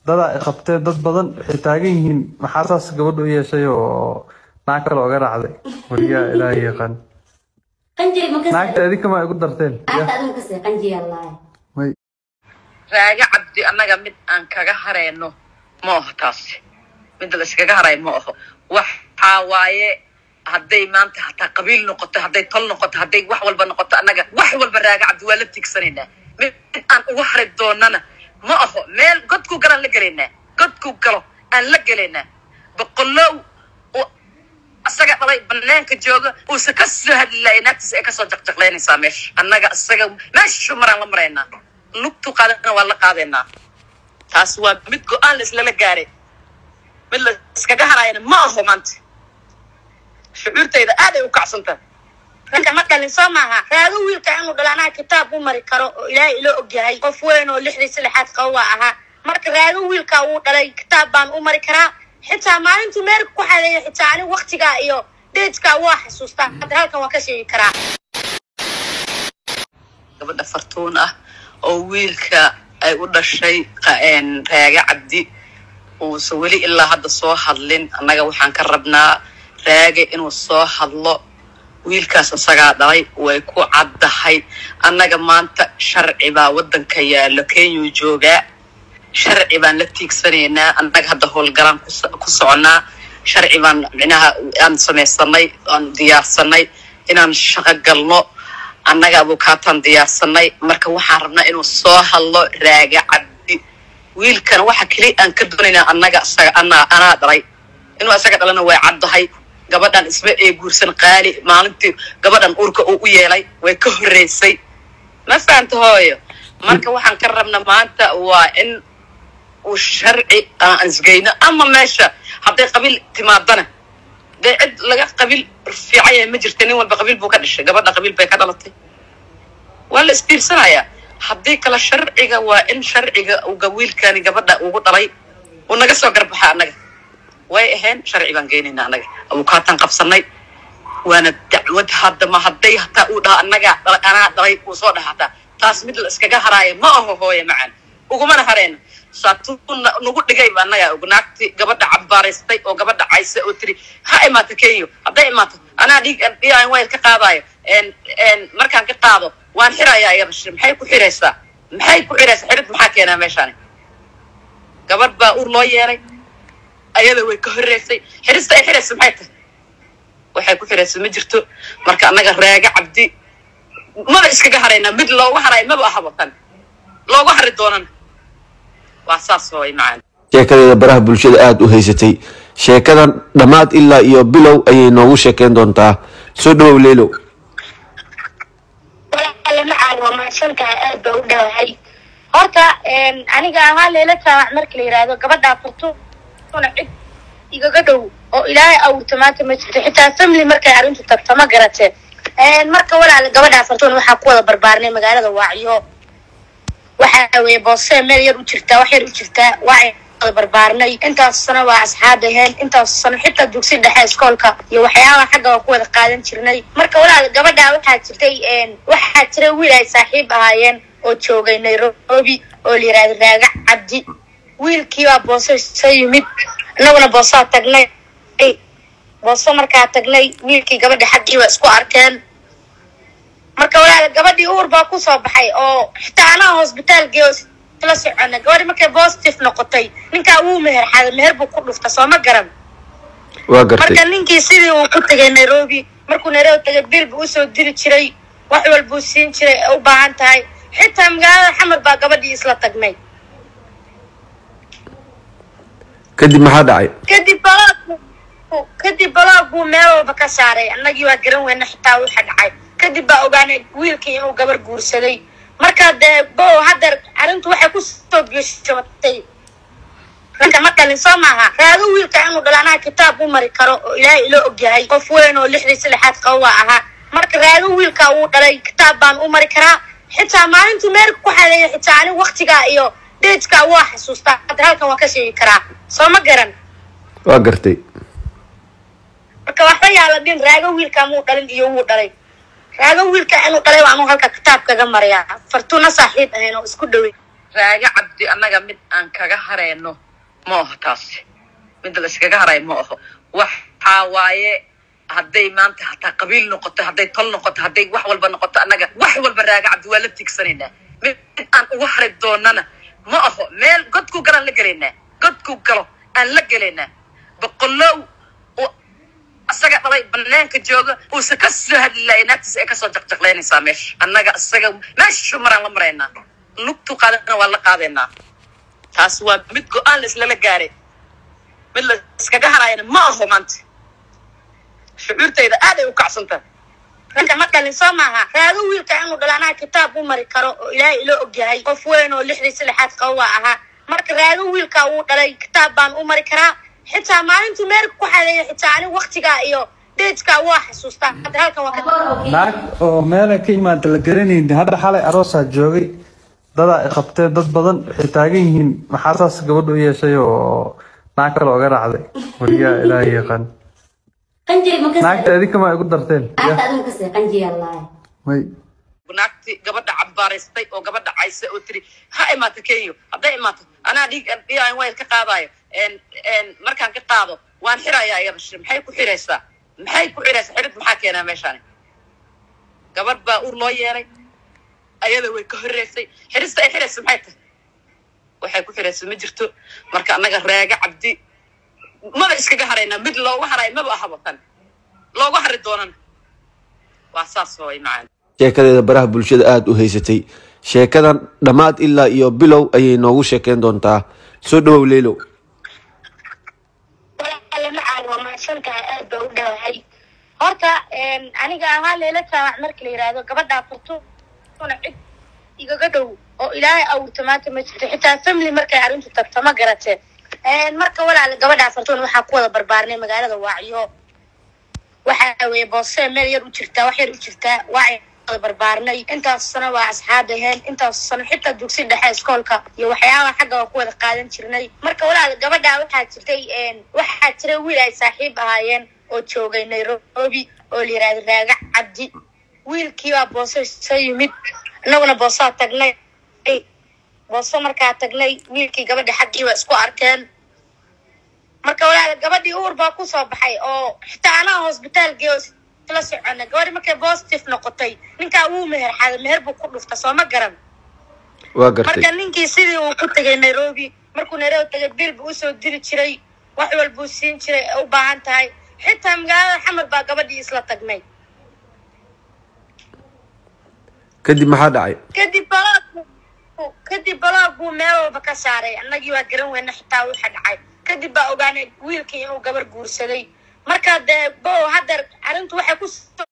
dadaa i qabtee dad badan waxay taagan yihiin maxaa saas gabadha u yeeshay oo naag kale oga raacday weligaa ilaahay yaqaan qanjiri ma ka naagta adinka ma igu darteen naagta adigu ka see qanjiri allahi may raaga cabdi annaga mid aan kaga hareyno ma aho taasi mid la iskaga haray ma aho waxaa waaye hadday maanta hataa qabiil noqoto hadday tol noqoto hadday wax walba noqoto annaga wax walba raaga cabdi waa la tigsanaynaa mid mid aan uga hari doonana ma aho meel godkuu galaan la gelaynaa godkuu galo aan la gelaynaa boqolow oo asaga dhalay banaanka jooga uusa ka soo hadli lahay naagtiisa ay kasoo jaqjaqlaynaysaa meesha annaga isaga meeshu maraan la maraynaa lugtu qaadana waa la qaadaynaa taas waa mid go-aan la islala gaaray mid la iskaga haraayana ma aho maanta shucuurtayda aaday u kacsantahay ragga ma dhalin soo maaha raago wiilka inuu dhalo anaa kitaab u mari karo oo ilaahay ilo ogyahay qof weyn oo lixdii saddexaad qaba waa ahaa marka raago wiilka wuu dhalay kitaab baan u mari karaa xitaa maalintuu meerka ku xadeeya xitaa ani waktigaa iyo deedkaa waa xasuustaa hadda halkan waa ka sheegi karaa gabadha fartuun ah oo wiilka ay u dhashay qa- een, raaga cabdi uusa weli ilaa hadda soo hadlin annaga waxaan ka rabnaa raage inuu soo hadlo wiilkaas isagaa dhalay way ku caddahay annaga maanta sharci baa waddanka yaallo kenyuu joogaa sharci baan la tiigsanaynaa annaga hadda howlgalaan ku so- ku soconaa sharci baan micnaha aan samaysanay aan diyaarsanay inaan shaqo galno annaga abukaataan diyaarsanay marka waxaan rabnaa inuu soo hadlo raaga cabdi wiilkana waxa keli aan ka doonaynaa annaga isaga anaa anaa dhalay inuu isaga dhalana way caddahay gabadhan isma ee guursan qaali maalintii gabadhan urka uu u yeelay way ka horreysay ma fahanta hooyo marka waxaan ka rabna maanta waa in uu sharci aan isgeyno ama meesha hadday qabiil timaadana dee cid laga qabiil fiican yahay ma jirta nin walba qabiil buu ka dhashay gabadha qabiil bay ka dhalatay waa la isbiirsanayaa haddii kale sharciga waa in sharciga uga wiilkani gabadha ugu dhalay uu naga soo garbaxa annaga way ahayn sharci baan geynaynaa annaga abukaataan qabsanay waana dacwad hadda ma hadday hataa uu dhaha annaga dhalay anaa dhalay uu soo dhaha hataa taas mid la iskaga haraayo ma aho hooye macaan ugumana hareyno saatuu na- nagu dhigay ba annaga og naagti gabadha cabbaaraystay oo gabadha caysa oo tiri ha imaato kenyo hadday imaato anaa dhiig dhiigan wayl ka qaadayo En- en markaan ka qaado waan xirayaa iyada shi maxay ku xiraysaa maxay ku xiraysaa xirid maxaa keenaa meeshaani gabadh baa ur loo yeelay ayada way ka horreysay xirista ay xiraysa maxay tahay waxay ku xiraysa ma jirto marka annaga raaga cabdi maba iskaga haraynaa mid loogu harayo maba ahaba tan loogu hari doonana waa saas hooy macaan sheekadeeda baraha bulshada aada u haysatay sheekadan dhammaad ilaa iyo bilow ayay noogu sheekeyn doontaa soo dhawow leelow walaale macaan waa mahadsantahay aad baa u dhawahay horta een, aniga ahaan leela jaamac marka la yidhaahdo gabadhaa furtuna cid igaga dhow oo ilaahay awurta maanta ma jirto xitaa family markay arrintu tagto ma garate Een, marka walaale gabadhaa fartuun waxaa ku wada barbaarnay magaalada waacyo waxaa weeye boosee meel yar u jirtaa wax yar u jirtaa waa wada barbaarnay intaas sano waa asxaab aheen intaas sano xitaa dugsi dhexe iskoolka iyo waxyaabaha xagga waa ku wada qaadan jirnay marka walaal gabadhaa waxaa jirtay een, waxaa jiray wiil ay saaxiib ahaayeen oo joogay nairobi oo la yihahdo raaga cabdi wiilkii baa booso soo yimid annaguna boosaa tagnay booso markaa tagnay wiilkii gabadha xaggii waa isku arkeen marka walaal gabadhii uur baa kusoo baxay oo xitaa anaa hosbitaal geeyo la socona gabadhi markay positive noqotay ninkaa wuu meher xaday meher buu ku dhufta soo ma garan waa gartay marka ninkii sidii uu ku tegay nairobi markuu nairobi tegay bil buu usoo diri jiray wax walbuu siin jiray ee u baahan tahay xitaa magaalada xamar baa gabadhii isla tagnay kadib maxaa dhacay kadib baloog kadib baloog buu meel walba ka saaray annagii waa garan weyna xitaa waxa dhacay kadib baa ogaanay wiilkii inuu gabar guursaday marka dee bo hadda arrintu waxay ku soo geshootay ragga ma dhalin soo maaha raago wiilka inuu dhalo anaa kitaab u mari karo oo ilaahay ilo ogyahay qof weyn oo lixdii saddexaad qaba waa ahaa marka raago wiilka wuu dhalay kitaab baan u mari karaa xitaa maalintuu meerka ku xadeeya xitaa ani waktigaa iyo deedkaa waa xasuustaa hadda halkan waa ka sheegi karaa soo ma garan waa gartay marka waxba yaala dhin raago wiilka muu dhalin iyo wuu dhalay raago wiilka inuu dhalay baa anuu halka kitaab kaga marayaa fartuuna saaxiib ahayn oo isku dhowey raaga cabdi annaga mid aan kaga harayno ma aho taasi mid la iskaga harayo ma aho waxaa waaye hadday maanta hataa qabiil noqoto hadday tol noqoto hadday wax walba noqoto annaga wax walba raaga cabdi waa la tigsanaynaa mid aan uga hari doonana ma aho meel godku galaan la gelaynaa godku galo aan la gelaynaa boqolow oo asaga dhalay banaanka jooga uusa ka soo hadli lahay naagtiisa ay kasoo jaqjaqlaynaysaa meesha annaga isaga meeshu maraan la maraynaa lugtu qaadana waa la qaadaynaa taas waa mid go-aan la islala gaaray mid la iskaga haraayana ma aho maanta shucuurtayda aad ay u kacsantahay marka ma dhalin soo maaha raago wiilka inuu dhalo anaa kitaab u mari karo oo ilaahay ilo ogyahay qof weyn oo lixdii saddexaad qaba waa ahaa marka raago wiilka uu dhalay kitaab baan u mari karaa xitaa maalintuu meerka ku xadeeya xitaa ani waktigaa iyo deejkaa waa xasuustaa hadda halkan waa ka naag oo meela ka imaada la garanayni hadda xalay aroosaa joogay dadaa ay qabteen dad badan waxay taagan yihiin maxaa saas gabadha u yeeshay oo naag kale oga raacday weligaa ilaahay yaqaan qanjiri ma naagta kasi adinka ma igu darteen naagta adigu kasi qanjiya laaye may naagti gabadha cabbaaraystay oo gabadha caysa oo tiri ha imaato kenyo hadday imaato anaa dhiig dhiigan wayl ka qaadayo En- en, markaan ka qaado waan xirayaa iyada shir maxay ku xiraysaa maxay ku xiraysaa xirid maxaa keenaa meeshaani gabadh baa ur loo yeelay ayada way ka horreysay xirista ay xiraysa maxay tahay waxay ku xiraysa ma jirto marka annaga raaga cabdi maba iskaga haraynaa mid looga harayo maba ahaba tan looga hari doonana waa saas way macaan sheekadeeda baraha bulshada aada u haysatay sheekadan dhammaad ilaa iyo bilow ayay noogu sheekeyn doontaa soo dhawow leylow walaale macaan waa mahadsantahay aad baa u dhawahay horta aniga ahaa leela jaamac marka la yidhaahdo gabadhaa furtuna cid igaga dhow oo ilaahay awurta maanta ma jirto xitaa family markay arrintu tagto ma garate marka walaale gabadhaa fartuun waxaa ku wada barbaarnay magaalada waacyo waxaa weeye boose meel yar u jirtaa wax yar u jirtaa waacyo wada barbaarnay intaas sano waa asxaab aheen intaas sano xitaa dugsi dhexe iskoolka iyo waxyaabaha xagga waa ku wada qaadan jirnay marka walaal gabadhaa waxaa jirtay waxaa jiray wiil ay saaxiib ahaayeen oo joogay nairobi oo la yidhahdo raaga cabdi wiilkii baa boose soo yimid annaguna boosaa tagnay boose markaa tagnay wiilkii gabadha xaggii waa isku arkeen marka walaal gabadhii uur baa kusoo baxay oo xitaa anaa hosbitaal geeyo la socona gabadhi markay positive noqotay ninkaa wuu meher xaday meher buu ku dhufta soo ma garan waa gartay marka ninkii sidii uu ku tegay nairobi markuu nairobi tegay bil buu usoo diri jiray wax walbuu siin jiray ee u baahan tahay xitaa magaalada xamar baa gabadhii isla tagnay kadib maxaa dhacay kadib balaag kadib balaag buu meel walba ka saaray annagii waa garan weyna xitaa waxa dhacay kadib baa ogaanay wiilkii inuu gabar guursaday marka dee bo haddeer arrintu waxay ku